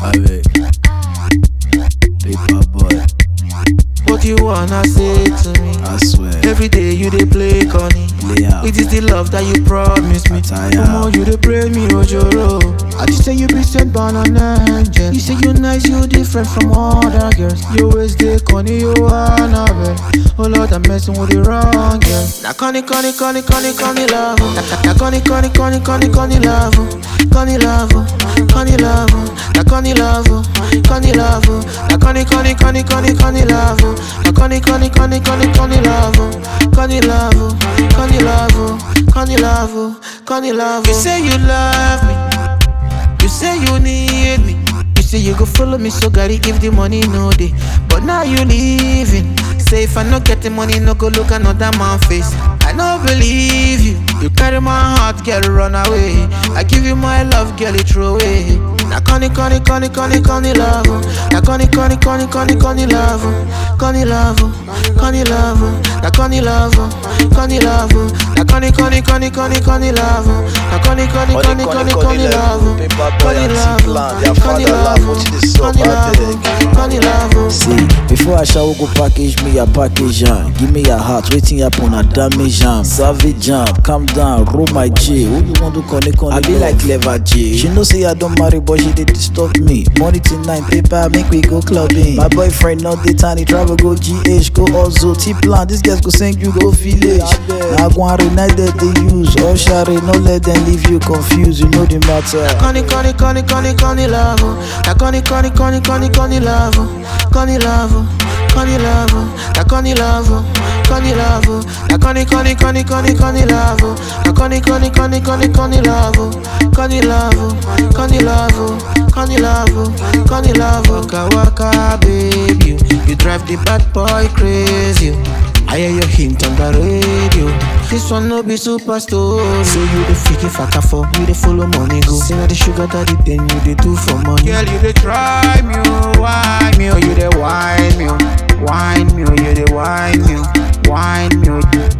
Avec Paper boy, What you wanna say to me? I swear. Every day you dey play Connie. Play out. It is the love that you promised me. Attire. The more you dey pray me, Ojoro. I just say you be sent by an angel. You say you nice, you different from other girls. You always dey Connie, you Annabelle. Oh Lord, I'm messing with the wrong girl. Na Connie, Connie, Connie, Connie, Connie love. Na na Connie, Connie, Connie, Connie, Connie love. Connie love, Connie love. Na Connie love, Connie love. Na Connie, Connie, Connie, Connie, Connie love. Na Connie, Connie, Connie, Connie, Connie love. Connie love, Connie love, Connie love, Connie love. You say you love me. You say you need me. You say you go follow me, so gotta give the money no day. But now you leaving. Say if I no get the money, no go look another man face. I no believe you. You carry my heart, girl, run away. I give you my love, girl, you throw away. Na Connie, Connie, Connie, Connie, Connie love. Na Connie, Connie, Connie, Connie, Connie love. Connie love, Connie love. Na Connie love, Connie love. Na Connie, Connie, Connie, Connie, Connie love. Na Connie, Connie, Connie, Connie, Connie love. Paper boy Connie and love, T-Plan, their Connie father love, love, what it is up, Connie I love, beg. Connie love. See, before I shall go package me a package am. Give me your heart, waiting happen a damage am. Savage jam, calm down, roll my J. Who you want to connect on? I be like clever J. She know say I don't marry, but she did disturb me. Money tonight, paper make we go clubbing. My boyfriend not the tiny travel go GH, go also T plan. This guys go send you go village. Now go and United they use. Oh share, no let them leave you confused. You know the matter. Connie, Connie, Connie, Connie, Connie love. Na Connie, Connie, Connie, Connie, Connie love. Connie love, Connie love. Na Connie love, Connie love. Na Connie, Connie, Connie, Connie, Connie love. Na Connie, Connie, Connie, Connie, Connie love. Connie love, Connie love, Connie love, Connie love. Waka waka, baby, you drive the bad boy crazy. I hear your hint on the radio. This one no be super story. Say you the freaky faka for, you the follow money go. Say na the sugar daddy, then you the do for money. Girl, you the try me, oh, wine me, oh, you the wine me, oh, wine me, oh, you the wine me, oh, wine me, oh.